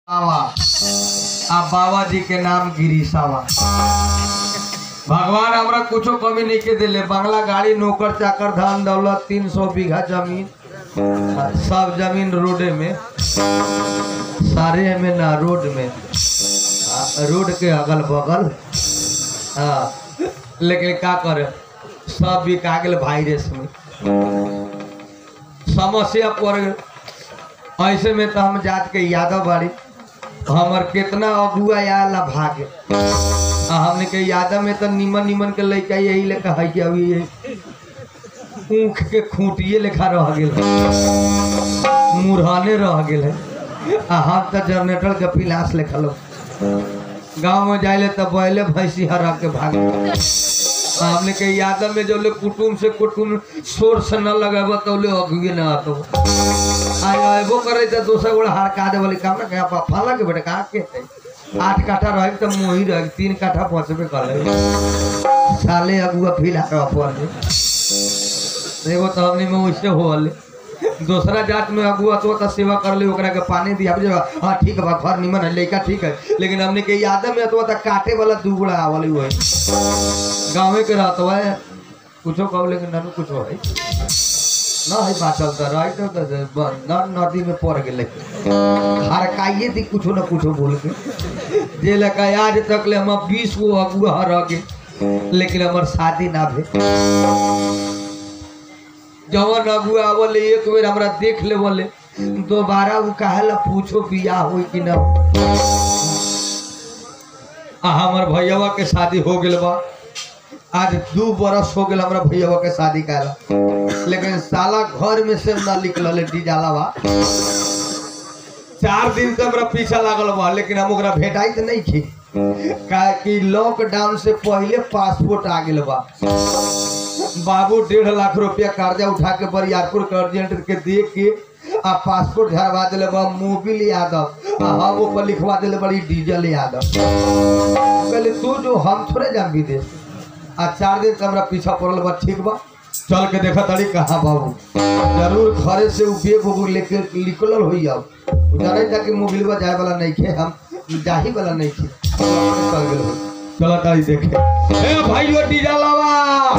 बाबा आ बाबा जी के नाम गिरीशावा भगवान हमरा कुछो कमी नहीं के दिले बंगला गाड़ी नौकर चाकर धन दौलत तीन सौ बीघा जमीन आ, सब जमीन रोडे में सारे में ना रोड में आ, रोड के अगल बगल हाँ लेकिन का करे सब बिका गेल वायरस में समस्या पड़ गेल ऐसे में तो हम जात के यादव बाड़ी हमर कितना अगुआ आला भागे आ हमने के यादव में तो निमन निमन के लड़का यही लेखा है कि अभी ये ऊख के खूंटिए लेखा रह गेल है मुरहाने रह गेल है आ हम तो जनरेटर के पिलास लेखा लोग गाँव में जाइले तो बैले भैंसी हरा के भागे आ हमने के यादव में जो ले कुटुम से कुटुम शोर से न लगाबो तो ले अगुए न आतो आय अयबो करे त दोसर गोड़ा हड़का दे वाली काम ना कहा फाला के बेटा कहा के है आठ काठा रहे त मोही रहे तीन काठा पहुंचबे करे साले अगुआ फिला के अपन एगो तो हमनी में वैसे होले दूसरा जात में अगुआ तो त सेवा कर ले ओकरा के पानी दिया जे हां ठीक बा घर निमन है लइका ठीक है लेकिन हमने के याद में तो त काटे वाला दुगुड़ा आवली होय गाँवे के रहत है कुछो कहो लेकिन ननु कुछो है ना है बाचल त रही तो त ब- न नदी में पड़ गेले हरकाइए थी कुछो न कुछो बोल के जे लका आज तक ले हम बीस गो अगुआ रह गए लेकिन हमार शादी ना भे जवन अगुआ आवले एक बेर हमरा देख ले बोले दोबारा उ काहे ला पूछो बियाह होई कि ना आ हमर भैयावा के शादी हो गेल बा आज दू बरस हो गेल हमरा भैयावा के शादी काला लेकिन साला घर में से ना निकलल डीजालावा चार दिन से हमरा पीछा लागल बा लेकिन हम ओकरा भेटाई त नहीं खी काहे कि लॉकडाउन से पहले पासपोर्ट आ गेल बा बाबू डेढ़ लाख रुपया कर्जा उठा के बरियारपुर के अर्जेंट के दे के आ पासपोर्ट झरवा दिले बा मोबिल यादव आ हम ऊपर लिखवा दिले बड़ी डीजल यादव कहले तू जो हम थोड़े जान विदेश आ चार दिन से हमरा पीछा पड़ल बा ठीक बा चल के देखा तारी कहाँ बाबू जरूर घरे से उ बेग उग लेके निकलल होई अब उ जाने ताकि मोबिलवा जाए वाला नहीं खे हम जाही वाला नहीं खे चल गेल होई। चला तारी देखे ए भाइयों डीजलवा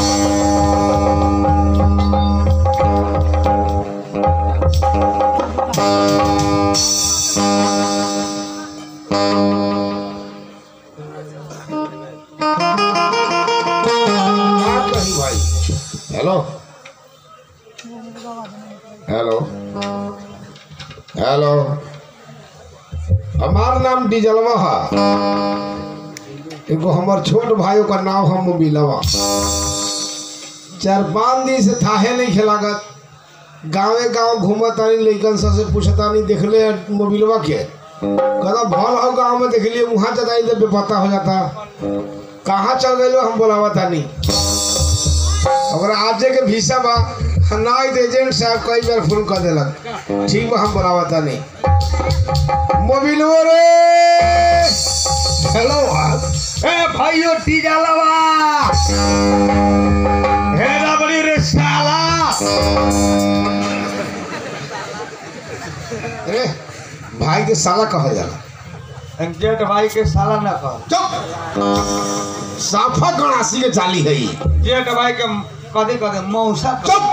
क्या कही भाई हेलो हेलो हेलो हमार नाम डीजलवा है एगो हमर छोट भाई का नाम हम मोबिलवा चार पाँच दिन से थाहे नहीं खेलागत गांवे गांव घूमतानी लइकन सब से पूछतानी देखले मोबिलवा के कहता भल हो गांव में देख लिए वहाँ जताई तो बेपता हो जाता कहाँ चल गए हम बोलावा तानी अगर आजे के भीसा बा ना आई तो एजेंट साहब कई बार फोन कर देलक ठीक बा हम बोलावा तानी मोबिलवा रे हेलो ए भाइयों डीजलवा हे रबड़ी रे साला अरे भाई के साला कहल जाला जेठ भाई के साला ना कह चुप साफा गणासी के चाली है ई। जेठ भाई के कदे कदे मौसा कह। चुप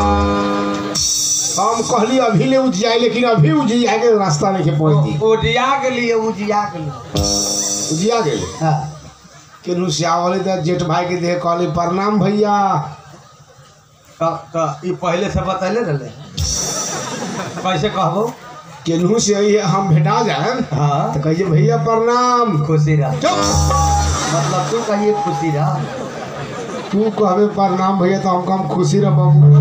हम कहली अभी ले उजियाई लेकिन अभी उजिया के रास्ता नहीं के पहुंच दी उजिया के लिए उजिया के लिए उजिया गए हाँ। केनू सियावले तो जेठ भाई के देह कहली प्रणाम भैया तो तो ई पहले से बतैले रहले कैसे कहबो केनहू से ही हम भेटा जाए हाँ तो कहिए भैया प्रणाम खुशी रह चुप मतलब तू कहिए खुशी रह तू कहबे प्रणाम भैया तो हमको हम खुशी रह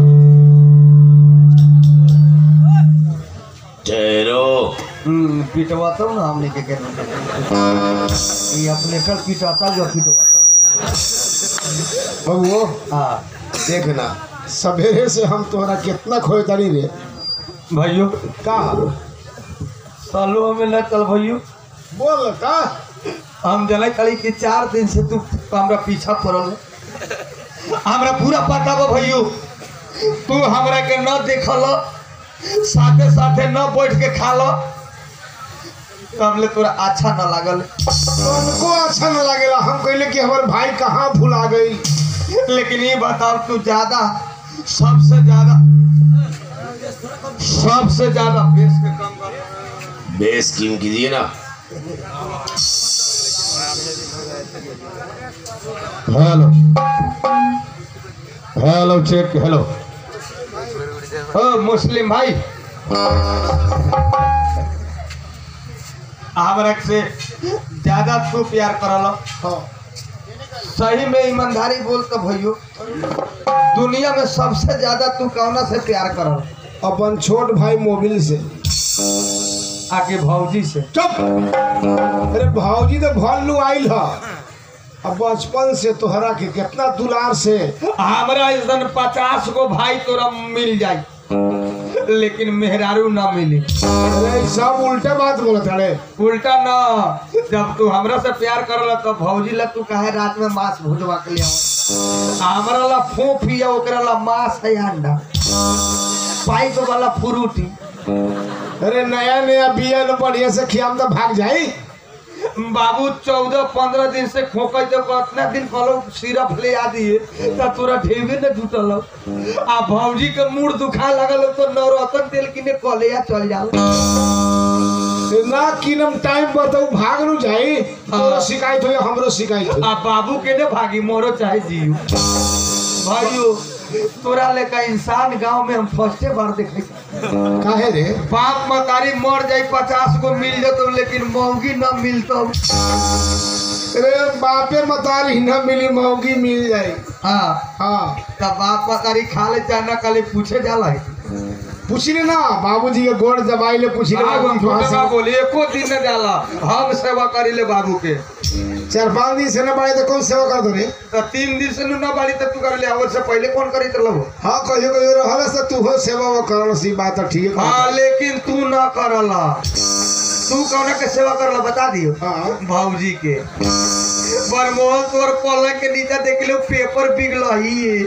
ठहरो हम्म पिटवा तो ना हमने के के ये अपने कर पिटाता जो पिटवा बबुओ हाँ देखना सवेरे से हम तोहरा कितना खोए तारी रे भाइयों का सालों में न चल भाइयों बोल का हम जने कली कि चार दिन से तू हमरा पीछा पड़ल है। हमरा पूरा पता बा भैयो तू हमरा के न देखल साथे साथे न बैठ के खा लो तब ले तोरा अच्छा न लागल उनको अच्छा न लगेला हम कहले कि हमारे भाई कहाँ भुला गई लेकिन ये बताओ तू ज्यादा सबसे ज्यादा सबसे ज्यादा बेस के कम कर बेस कीम कीजिए ना हेलो हेलो चेक हेलो ओ मुस्लिम भाई हमरा से ज्यादा तू प्यार करल हाँ सही में ईमानदारी बोल तो भैयो दुनिया में सबसे ज्यादा तू कौना से प्यार करल अपन छोट भाई मोबिल से आके भौजी से चुप अरे भाऊजी तो भल्लू आइल ह अब बचपन से तोहरा के कितना दुलार से हमरा ऐसन पचास गो भाई तोरा मिल जाई लेकिन मेहरारू ना मिली अरे ई सब उल्टे बात बोलत अरे उल्टा ना जब तू हमरा से प्यार करल तो भौजी ला तू काहे रात में मांस भुजवा के लिया हमरा ला फोफी है ओकरा ला मांस है अंडा पाइप वाला फ्रूटी अरे नया नया बिया न बढ़िया से खियाम तो भाग जाई बाबू चौदह पंद्रह दिन से खोकै तो कितना दिन कहलो सिरप ले आ दिए तो तोरा ढेबे न जुटल आ भौजी के मुड़ दुखा लगल तो नवरत्न तेल किने कलिया चल जाओ ए, ना किनम टाइम बताऊ भाग नु जाई तोरा हाँ। शिकायत हो हमरो शिकायत हो आ बाबू के ने भागी मोरो चाहे जियो भाइयो तोरा लेका इंसान गांव में हम फर्स्टे बार देखे काहे रे बाप मतारी मर जाई पचास गो मिल जतो लेकिन महंगी न मिलतो अरे बापे मतारी न मिली महंगी मिल जाई हाँ हाँ तब बाप मतारी खा ले चाहे न खाले पूछे जाला है पूछी ले ना बाबूजी के गोड़ दबाई ले पूछी ले आगो बाबू हम वहाँ छोटे का से- बोली एको दिन न जाला हम सेवा करी ले बाबू के चार पाँच दिन से न बाड़े तो कौन सेवा कर दो रे तो तीन दिन से नु न बाड़ी तब तू कर ले और से पहले कौन करी तो लो हाँ कहियो कहियो रहल से तू हो सेवा वो करल सी बात है, ठीक है हाँ लेकिन तू न करला तू कौन के सेवा करला बता दियो हाँ भौजी के बरमोहन तोर पलंग के नीचे देख लो पेपर बिगल ही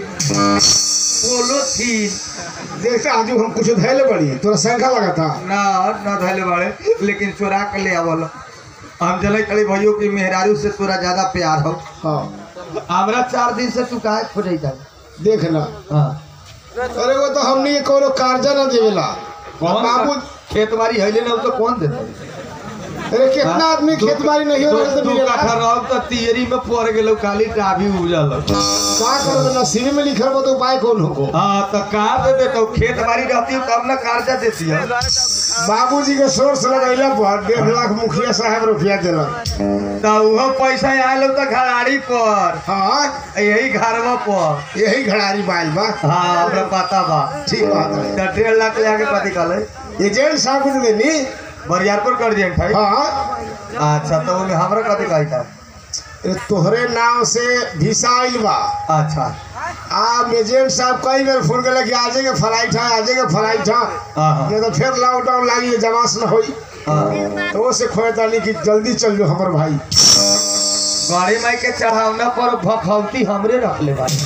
बोलो थी जैसे आज हम कुछ धैले बड़ी तोरा शंखा लगा था ना ना धैले बाड़े लेकिन चोरा के ले आवल हम चले खड़े भैयो की मेहरारू से तोरा ज्यादा प्यार हो हाँ हमरा चार दिन से तू काहे खोजे जा देखना हाँ अरे वो तो हमने ये कोनो कार्जा न देवेला कौन बाबू खेत बाड़ी हैले ना तो कौन देता अरे कितना आदमी खेत बाड़ी नहीं हो रहा तो दू मिलेला काठा रहो तो तियरी में पड़ गेलो खाली टाभी उजल का कर नसीब में लिखल बा तो उपाय कौन हो हाँ तो कहाँ दे देता खेत बाड़ी रहती हो तब ना कर्जा देती है बाबूजी के सोर्स लगैला पर डेढ़ लाख मुखिया साहब रुपया दिलक तो वो पैसा आयल तो घराड़ी पर हाँ यही घरवा पर यही घड़ारी बाइल बा हाँ हमरा पता बा ठीक बात है तो डेढ़ लाख ले आके कथी कहले एजेंट साहब को तो देनी बरियारपुर कर दिए भाई हाँ अच्छा तो ओमे हमरा कथी कही था ए, तोहरे नाम से भिसा आइल बा अच्छा आ एजेंट साहब कई बार फोन करे कि आजे के फ्लाइट है आजे के फ्लाइट है हाँ हाँ नहीं तो फिर लॉकडाउन लागी जमास न होई हाँ तो वो से खोए तानी कि जल्दी चल जो हमर भाई गाड़ी माई के चढ़ावना पर भखौती हमरे रख ले भाई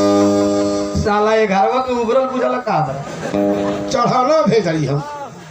साला ये घरवा के उबरल बुझल का हमरा चढ़ाना भेजली हम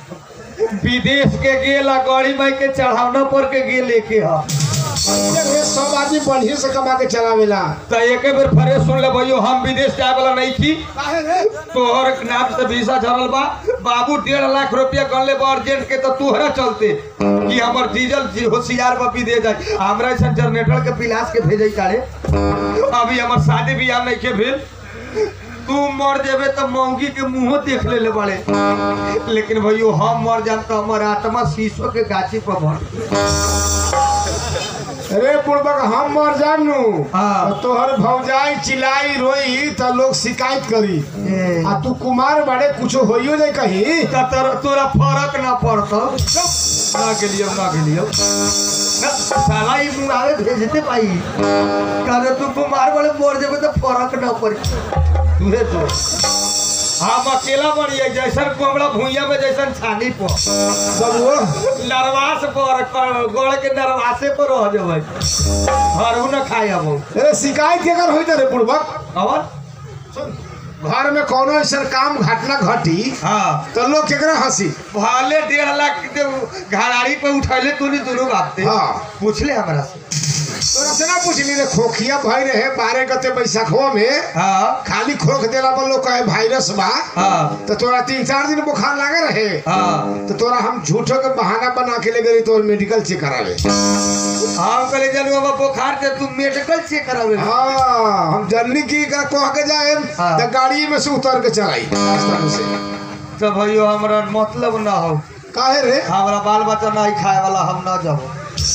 विदेश के गेला गाड़ी माई के चढ़ावना पर के गे लेके हा ये सब आदमी बढ़िया से कमा के चलावेला तो एक बेर फरे सुन ले भैयो हम विदेश जाए वाला नहीं थी काहे रे तोहर नाम से वीसा झरल बा बाबू डेढ़ लाख रुपया गन ले बा अर्जेंट के तो तोहरा चलते कि हमर डीजल जी होशियार बा विदेश जाए हमरा ऐसा जनरेटर के पिलास के भेजे काड़े अभी हमर शादी बियाह नहीं के भेल तू मर जेबे तो मौगी के मुंहो देख ले ले बड़े लेकिन भैयो हम मर जाम तो हमर आत्मा शीशो के गाछी पर भर अरे पूर्वक हम मर जाम नु हाँ। तो तोहर भौजाई चिल्लाई रोई तो लोग शिकायत करी ए, आ तू कुमार बड़े कुछ होइयो जाए कहीं तो तोरा तोरा फर्क ना पड़तो ना गेलियो ना गेलियो ना साला ई मुंगावे भेजते पाई कहते तू कुमार वाले मोर जेबे तो फर्क ना पड़ी तुहे तो हम अकेला बनिए जैसन कोमड़ा भूइया में जैसन छानी पर सब वो नरवास पर कर- गोड़ के नरवासे पर रह जेबै हरू न खाए अब अरे शिकायत के कर होई रे पूर्वक और सुन घर में कोनो ऐसा काम घटना घटी हाँ तो लोग केकरा हंसी भले डेढ़ लाख के घराड़ी पे उठैले तू नहीं दोनों बापते हाँ। पूछले हमरा से तोरा से ना पूछली रे खोखिया भाई रहे बारह गते बैसाखवा में हाँ खाली खोख देला पर लोग कहे वायरस बा हाँ तो तोरा तीन चार दिन बुखार लागे रहे हाँ तो तोरा हम झूठो के बहाना बना के ले गई तो मेडिकल चेक करावे हम कहले जनू बाबा बुखार ते तू मेडिकल चेक करावे हाँ हम जल्दी की का कह के जाए हाँ। तो गाड़ी में से उतर के चलाई रास्ता में से तो भैयो हमरा मतलब ना हो काहे रे हमरा बाल बच्चा नहीं खाए वाला हम ना जाबो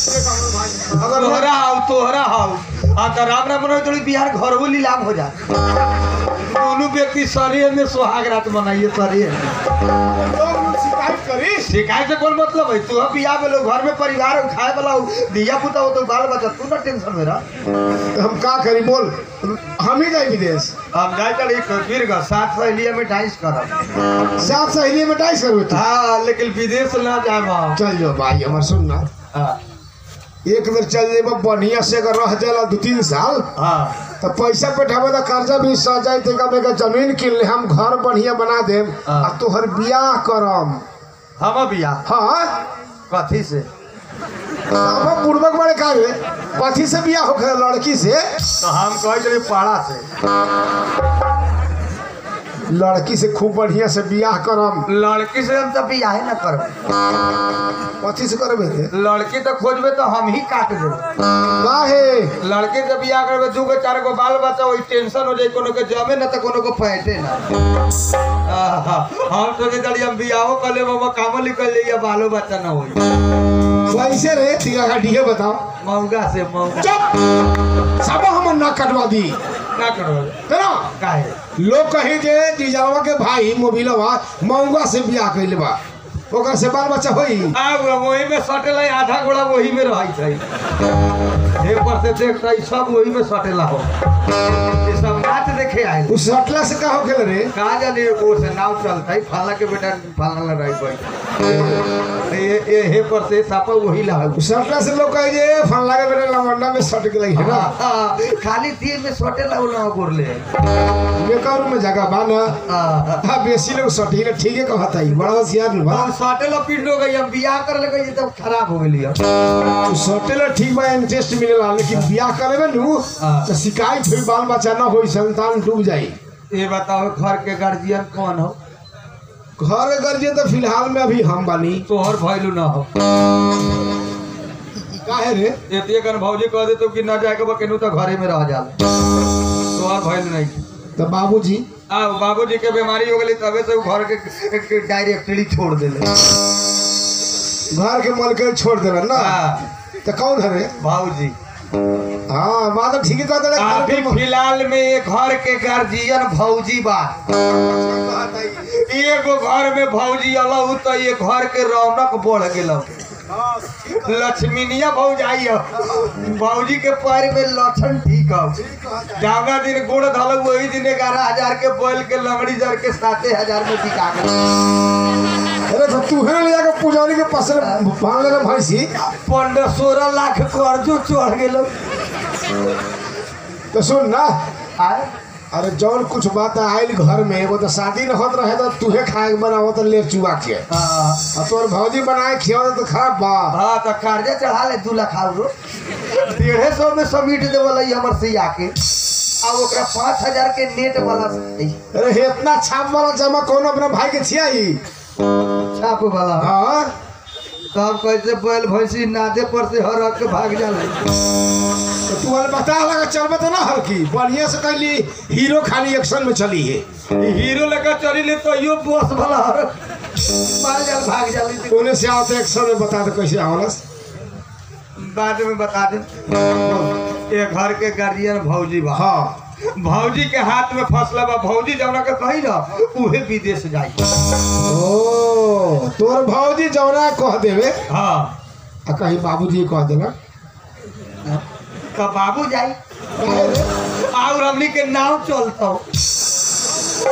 अगर तोहरा हाउ तोहरा हाउ आ तो राम राम मनोई थोड़ी बिहार घर बोली लाभ हो जा दोनों व्यक्ति शरीर में सुहाग रात मनाइए शरीर लोग शिकायत करी शिकायत से कौन मतलब है तू बियाह में लोग घर में परिवार हो, खाए वाला हो, दिया पुता हो तो बाल बच्चा तू ना टेंशन में रह हम का करी बोल हम ही जाए विदेश हम जाए चल वीर का साथ सहेलिया में डाइस करब साथ सहेली में डाइस करो तू हाँ लेकिन विदेश ना जाए हम चल जाओ भाई हमार सुन ना हाँ एक बेर चल जेब बढ़िया से अगर रह जाला दू तीन साल हाँ तो पैसा बैठाबे तो कर्जा भी सह जाए तो कब एक जमीन किन ले हम घर बढ़िया बना देम हाँ। आ तोहर बियाह करम हम बियाह हाँ कथी से अब बुड़बक बड़े का रे कथी से बियाह होखे लड़की से तो हम कहे चलिए पाड़ा से लड़की से खूब बढ़िया से बियाह करम लड़की से हम तो बियाह ना करब कथी से करबे रे लड़की तो खोजबे तो हम ही काट देब काहे लड़की से बियाह करबे दू गो चार गो बाल बच्चा वही टेंशन हो जाए कोनो के जमे ना तो कोनो को फैटे ना आहा, हम सोचे चली हम बियाहो कर ले बाबा कामो निकल जाइए बालो बच्चा ना होई कैसे रे तिगा घाटिए बताओ मौगा से मौगा चुप सब हम ना कटवा दी ना करो है ना काहे लोग कहे जे जीजावा के भाई मोबिलवा मऊगा से बियाह कैले बा ओकर से बाल बच्चा होई आब वही में सटेला आधा गोड़ा वही में रही छै एक पर से देखता है सब वही में सटेला हो ये सब नाच देखे आए उस सटला से का होखेल रे कहा जाने वो से नाव चलता है फाला के बेटा फाला ला रही भाई ये ये हे पर से सापा वही ला हो उस सटला से लोग कहे जे फन लागे बेटा लवंडा में सट के लगी है ना हाँ, खाली तीर में सटेला वो ना गोरले बेकार में जगह बा ना हाँ हाँ बेसी लोग सटी ले ठीक है कहता है बड़ा होशियार नु बा हम सटेला पीट हो गई हम बियाह कर ले गई तब खराब हो गई तू सटेला ठीक बा इंटरेस्ट मिलेला लेकिन बियाह करे में नु हाँ। तो शिकायत हुई बाल बच्चा ना होई संतान डूब जाई ये बताओ घर के गार्जियन कौन हो घर के गर्जे तो फिलहाल में अभी हम बानी तोहर भैलू ना हो काहे रे एतिए कन भौजी कह दे तो कि ना जाए के बकेनु तो घरे में रह जाला तोहर भैलू नहीं तो बाबूजी आ बाबूजी के बीमारी हो गई तबे से उ घर के, के डायरेक्टली छोड़ देले घर के मलके छोड़ देला ना हाँ तो कौन है रे भाऊजी हाँ बात तो ठीक है कहते रहे, घर अभी के म- फिलहाल में ये घर के गार्जियन भौजी बा एगो घर में भौजी अलहू तो ये घर के रौनक बढ़ गेल लक्ष्मीनिया भौजाई हो भौजी के पैर में लक्षण ठीक हो जावना दिन गुड़ धल वही दिन ग्यारह हजार के बैल के लंगड़ी जर के साते हजार में बिका गए अरे तो तू है ले जाकर पुजारी के पास बांध ले भैंसी पंद्रह सोलह लाख कर्जो चढ़ गेल तो सुन ना आय अरे जौन कुछ बात आयल घर में एगो तो शादी न होत रहे तो तूहे खाए के बनावो तो ले चुआ के हाँ आ तोर भौजी बनाए खियाओ तो खराब बा हाँ तो कर्जा चढ़ा ले दू लाख आउरो डेढ़े सौ में समीट देवल हमर से आके अब ओकरा पाँच हजार के नेट वाला से अरे हे इतना छाप वाला जमा कौन अपना भाई के छियाई छाप वाला हाँ तब कैसे बैल भैंसी नादे पर से हर हक के भाग जाले तो तू वाले बता लगा चलबे तो ना हर की बढ़िया से कहली हीरो खाली एक्शन में चली है हीरो लेकर चली ले तो यो बस वाला हर मार जाल भाग जाली उन्हें से आते एक्शन में बता दे कैसे आवलस बाद में बता दे ये घर के गार्जियन भौजी बा हाँ भौजी के हाथ में फसला बा भौजी जौना के कही ना उहे विदेश जाई ओ तोर भौजी जौना कह देवे हाँ आ कहीं बाबूजी कह देला तो बाबू जाई काहे रे? और हमनी के नाव चलता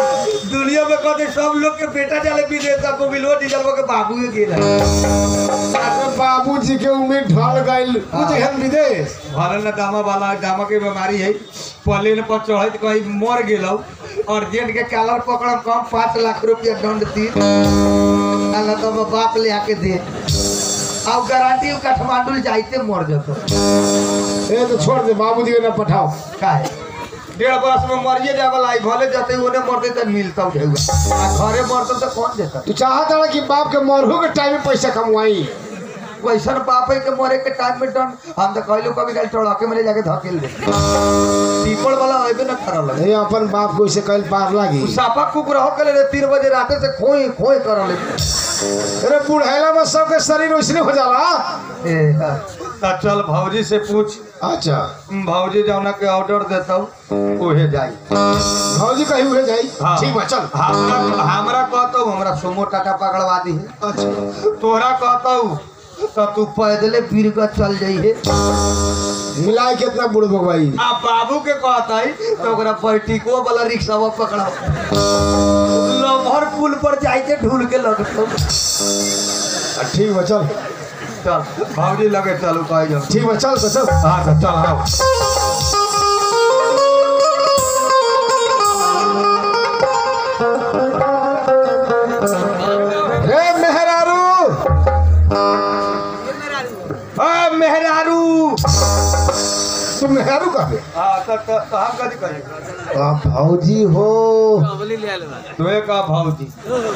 दुनिया में कहते सब लोग के बेटा जाले विदेश को मिलो डीजल के बाबू के गिरा अरे बाबूजी के उम्मीद ढल गइल कुछ हम विदेश भरल न दामा वाला दामा के बीमारी है प्लेन पर चढ़त कहीं मर गेलौ अर्जेंट के कालर पकड़म कम पाँच लाख रुपया दंड दी अल्लाह तो हमर बाप ले आके दे अब गारंटी उ काठमांडू जाइते मर जतो ए तो छोड़ दे बाबूजी के ना पठाओ काहे डेढ़ बरस में मरिए जाए वाला है, भले जाते ओने मरते तो मिलता ढेउआ आ घरे मरते तो कौन देता तू चाहता है कि बाप के मरहू के टाइम में पैसा कमवाई वैसन बाप है के मरे के टाइम में डन हम तो कहलो कभी कल टड़के में ले जाके धकेल दे पीपल वाला अबे न करल है ये अपन बाप को इसे कल पार लागी उ सापा कुक रहो करे रे तीन बजे राते से खोई खोई करल है अरे बुढ़ैला में सबके शरीर वैसने हो जाला ए हाँ। तो चल भौजी से पूछ अच्छा भौजी जौना के ऑर्डर देता ओहे जाई भौजी कहीं हुए जाई हाँ। ठीक बा चल हमरा हमरा कहतो हमरा सोमो टाटा पकड़वा दी अच्छा तोरा कहतो तो तू पैदले पीर कर चल जाइए मिलाई कितना बुढ़ भगवाई आ बाबू के कहता है तो ओकरा पर्टिको वाला रिक्शा पकड़ाओ लमहर पुल पर जाइते ढूल के लगतो ठीक बा चल चल भौजी लगे चलू कह जाओ ठीक बा चल तो चल हाँ तो चल आओ रे मेहरारू आ मेहरारू तू मेहरारू कहे हाँ तो तो तो हम कथी कहे आ भौजी हो तोए का भौजी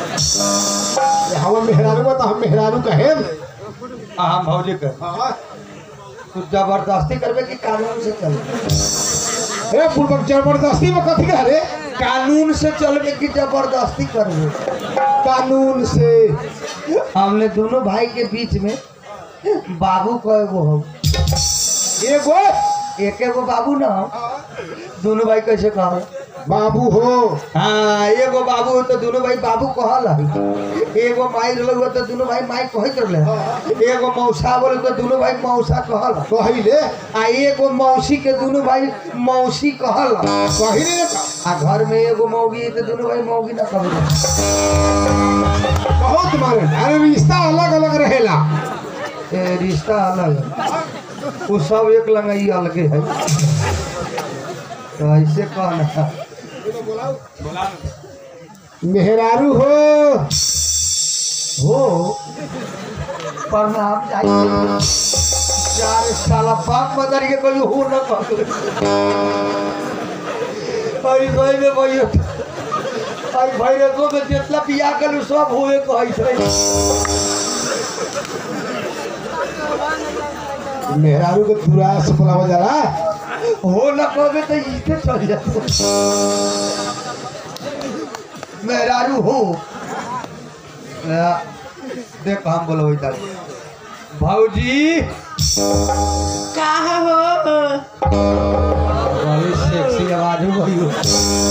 हम मेहरारू बा तो हम मेहरारू कहे आ हम भौजी कहे तू जबरदस्ती करबे कि कानून से चलबे ए पूर्वक जबरदस्ती में कथी कह रे कानून से चलबे कि जबरदस्ती करबे कानून से हमने दोनों भाई के बीच में बाबू को एगो हो एगो एक एगो बाबू ना हो दोनों भाई कैसे कहो बाबू हो हाँ एगो बाबू हो तो दोनों भाई बाबू कहल है एगो माई रहल हो तो दोनों भाई माई कहत रहले एगो मौसा बोले तो दोनों भाई मौसा कहल कही रे आ एगो मौसी के दोनों भाई मौसी कहल कही रे आ घर में एगो मौगी है तो दोनों भाई मौगी ना कहल बहुत मारे अरे रिश्ता अलग अलग रहेला ए, रिश्ता अलग है वो सब एक लंगाई अलगे है तो ऐसे कहना मेहरारू हो हो प्रणाम चाहिए चार साला बाप मदर के कोई हो न कहले आई भाई में भाई आई भाई रे तो में जितना पिया कर सब होए कहै छै मेहरारू के पूरा से बुलावा जाला हो न कहबे तो इसे चल जाते मेहरारू हो आ, देख हम बोलो इधर भाऊजी कहा हो बड़ी सेक्सी आवाज हो गई हो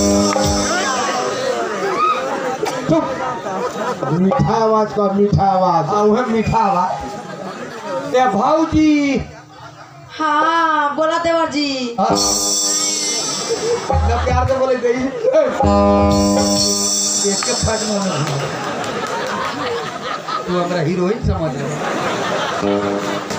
चुप मीठा आवाज का मीठा आवाज आ उहे मीठा आवाज ए भाऊजी हाँ बोला देवर जी हाँ। ना प्यार से बोले गई एक के फट में नहीं। तू हमरा हीरोइन समझ रहा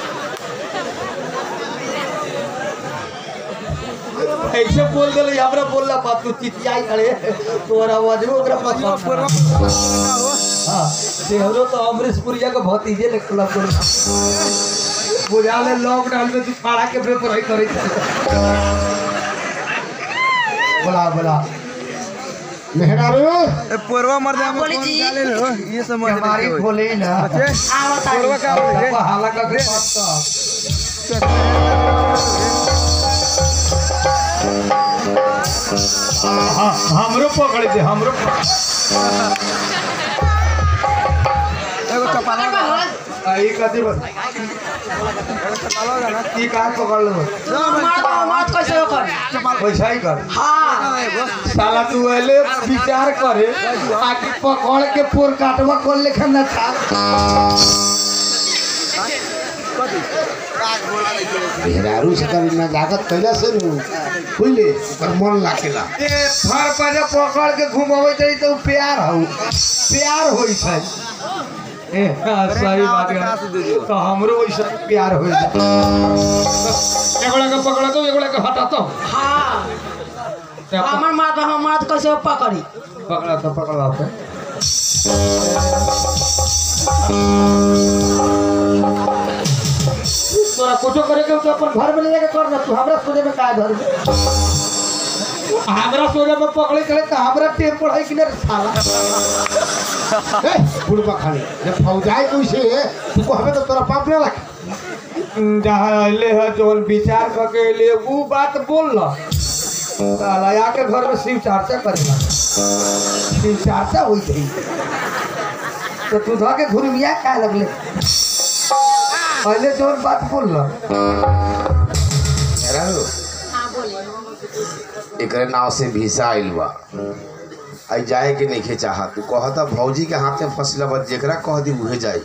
ऐसे बोल दे हमरा बोलला बात तू चिचियाई खड़े तोरा आवाज में ओकरा पसंद हां देहरो तो अमरीश पुरिया के भतीजे ले क्लब कर बुझा ले लॉकडाउन में तू खाड़ा के पेपर है करे बोला बोला मेहरारू पोरवा मर हाँ, बोली जी ये समझ हमारी खोले ना आवता है हाला का के पत्ता हाँ हमरो पकड़ दे हमरो एगो कपाला आई कथी बस की का पकड़ लो मार मार कैसे होकर वैसा ही कर हाँ साला तू एले विचार करे आके पकड़ के पोर काटवा कर लेखा ना था मेहरारू से कभी ना जागत कैला से नु खुले पर मन लाकेला ए फर पर पकड़ के घुमावे जाई तो प्यार हो प्यार होई छै ए, हाँ, सही बात कहाँ से दे दियो? है तो हमरो वैसा प्यार हो जाए एगोड़ा के पकड़ा तो एगोड़ा के हटा तो हाँ हमार मात हम मात कैसे पकड़ी पकड़ा तो पकड़ा तो तोरा कुछो करे के तो अपन घर में ले जाके कर ना तू हमरा सोचे में काय धर हमरा सोचे में पकड़े चले तो हमरा टेम पढ़ाई कि ना साला बुढ़बा खाली जब फौजाई कैसे तू कहबे तो तोरा पाप ना लगे जहाँ अले है जोन विचार करके लिए वो बात बोल ला साला आके घर में शिव चर्चा करेगा शिव चर्चा हुई थी तो तू धो के घुरमिया क्या लगले पहले जोन बात बोल ला रहलो एकरे नाव से भीसा आइल बा आई जाए के नहीं चाहा तू कहता भौजी के हाथ में फसला बा जेकरा कह दी उहे जाई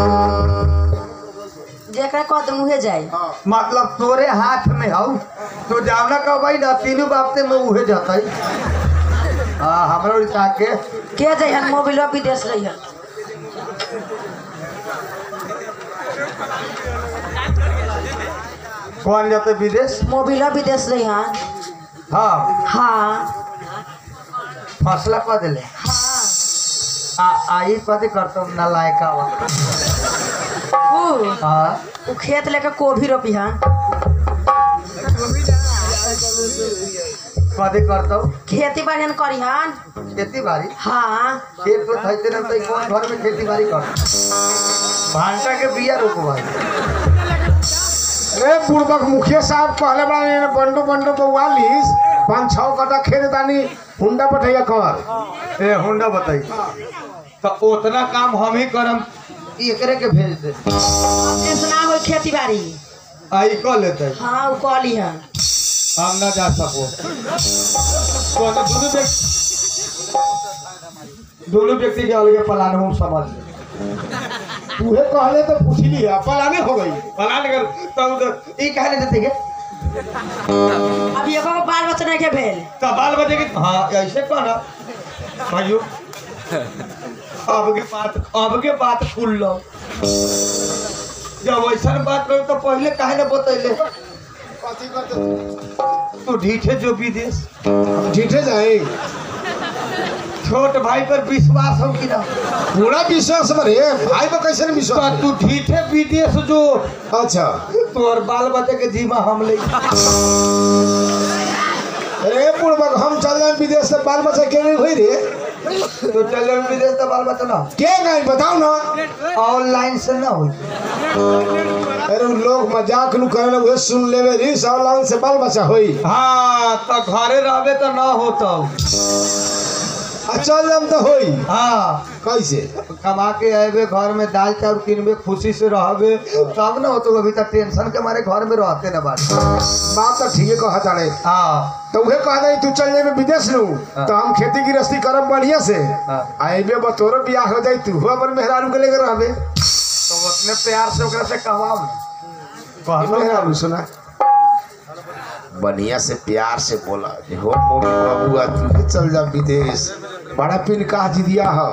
जेकरा कह तुम उहे जाए मतलब तोरे हाथ में हऊ तो जावना कहबाई ना तीनों बापते में उहे जतई हाँ हमरा उड़ीसा के के जाए हन मोबिल विदेश रही हन कौन जाते विदेश मोबिल विदेश रही हन हाँ हाँ फसला कह दिले आ आई कथी करतो ना लायका वा ऊ हाँ ऊ खेत लेके कोभी रोपी हन कथी करतो खेती बाड़ी हन करी हन खेती बाड़ी हाँ खेत तो थैते ना तो कौन घर में खेती बाड़ी कर भांटा के बिया रोपवाई अरे बुढ़बक मुखिया साहब कहले बड़ा ने बंडो बंडो बउआलीस पाँच छः कटा खेत दानी हुंडा पठैया कर ए हुंडा बताई तो उतना काम हम ही करम एकरे के भेज दे टेंशन ना हो खेती बाड़ी आई कह लेते हाँ ऊ कहली हन हम ना जा सको तो तो दोनों व्यक्ति दोनों व्यक्ति के अलगे प्लान हम समझ ले तूहे कहले तो पूछ लिया पलाने हो गई प्लान कर तब तो ई कहने देते के अभी एको गो बाल बच्चा नहीं के भेल तो बाल बचे के हाँ ऐसे कहना भाइयों अब के बात अब के बात खुल लो जब ऐसा बात करो तो पहले काहे ना बतैले तू ढीठे जो विदेश जीठे जाए छोट भाई पर विश्वास हो कि ना पूरा विश्वास बरे भाई पर कैसे नहीं तो विश्वास तू ढीठे विदेश जो अच्छा तोर बाल बच्चे के जीमा हम ले अरे बुढ़बक हम चल जाए विदेश से बाल बच्चा के नहीं हुई रे तो चल विदेश तो बाल बच्चा ना के गए बताओ ना ऑनलाइन से ना हो अरे उ लोग मजाक नु करे उहे सुन लेवे री ऑनलाइन से बाल बच्चा होई हाँ तो घरे रहबे तो ना होता आ चल जाम तो होई हाँ कैसे कमा के अबे घर में दाल चाउर किनबे खुशी से रहबे तब ना होतो अभी तक टेंशन के मारे घर में रहते ना बात बात तो ठीक है कहा ताड़े हाँ तो उहे कह दे तू चल जाए विदेश नु हाँ। तो हम खेती गृहस्थी करब बढ़िया से हाँ। आइबे बतोरो बियाह हो जाई तू अपन मेहरारू के लेकर रहबे तो उतने प्यार से ओकरा से कहवाओ कहलो मेहरारू सुना बढ़िया से प्यार से बोला जे हो मोमी बाबूआ तू के चल जा विदेश बड़ा पिन का दिया है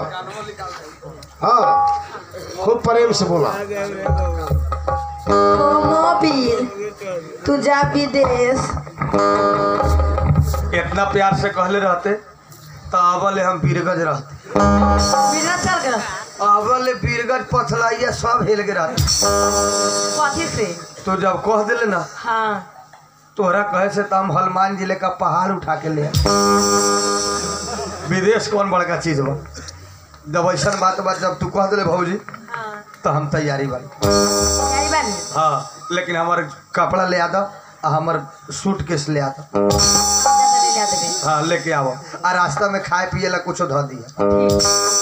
हाँ खूब प्रेम से बोला ओ मोबिल तू जा विदेश इतना प्यार से कहले रहते तो अबले हम बीरगज रहते विदेश चल गए अबले बीरगज पथलाइया सब हिल के रहते कथी से तो जब कह दिले ना हाँ तोहरा कहे से तो हम हनुमान जिले का पहाड़ उठा के ले आए। विदेश कौन बड़का चीज बा जब ऐसा बात बा जब तू कह दिले भौजी हाँ तो हम तैयारी बानी यही बानी हाँ लेकिन हमार कपड़ा ले आ दो आ हमर सूट केस ले आ दो ले जा देबे हाँ लेके आवो आ रास्ता में खाए पिए ला कुछ धो दिया